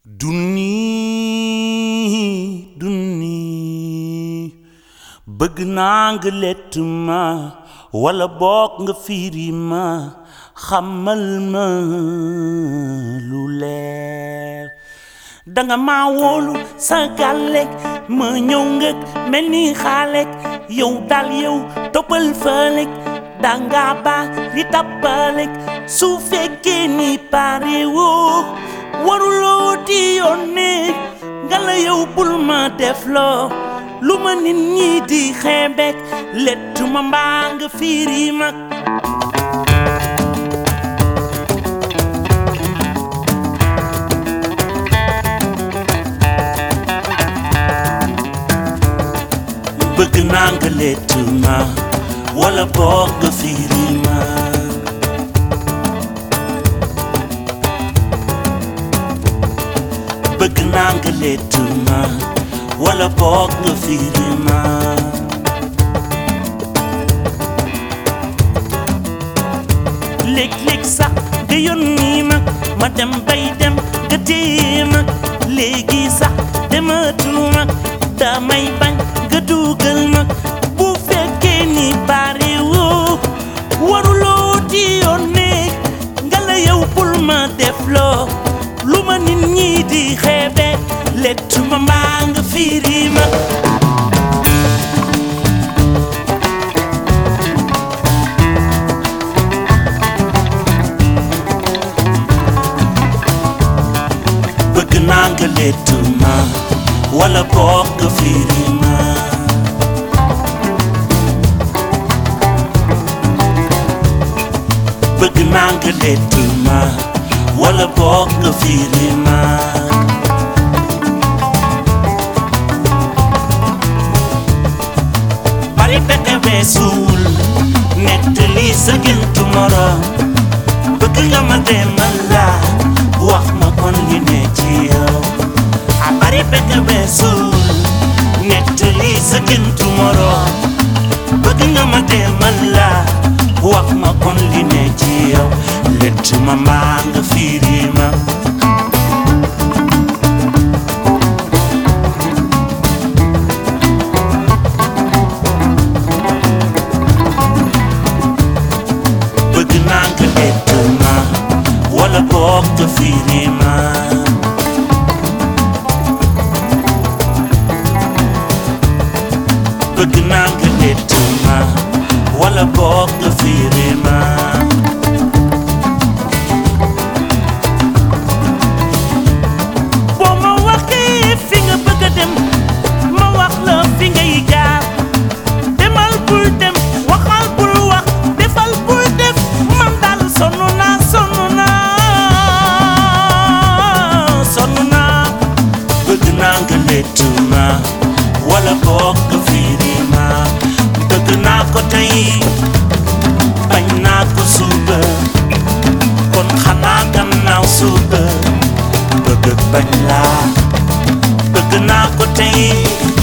dunni dunni bëgg naa nga lett ma wala boog nga fiiri ma xamal ma lu leer danga ma wóolu sa gàllek ma ñëw ngëg mel ni xaalek yow dal yow toppal fëlek danga ba li tappalek su fekkee ni pare woo waruloo di yónnee nga la yow bul ma def loo lu ma nit ñi di xeebek lettu ma mbaa nga fiiri mag bëgg naa nga lettu ma wala boog nga fiiri ma bëgg naa nga lettu ma wala boog nga fiiri ma léeg-léeg sax nga yónni ma ma dem bay dem nga téye ma léegi sax dematul ma damay bañ nga dugal ma bu fekkee ni pare woo waruloo di yónnee nga la yow bul ma def loo lu ma nit ñi di xeebe lettu ma mbaa nga fiiri ma bëgg naa nga lettu ma wala boog nga fiiri ma bëgg naa nga lettu ma wala boog nga fiiri ma bari pexe weesuwul nettali sa géntu moroom bëgg nga ma demal la wax ma kon li ne ci yow a bari pexe weesuwul nettali sa géntu moroom bëgg nga ma demal la wax ma kon li ne ci yow lett ma mbaa nga fiiri ma bëgg naa nga lett ma wala boog nga fiiri ma bëgg naa nga lett ma wala boog nga fiiri ma boo ma waxee fi nga bëgg a dem ma wax la fi ngay jaar demal bul dem waxal bul wax defal bul def man daal sonn naa sonn naa sonn naa bëgg naa nga lettu ma wala boog nga fiiri ma bëgg naa ko tey bañ naa ko suba kon xanaa gannaaw suba bëgg bañ laa bëgg naa ko tey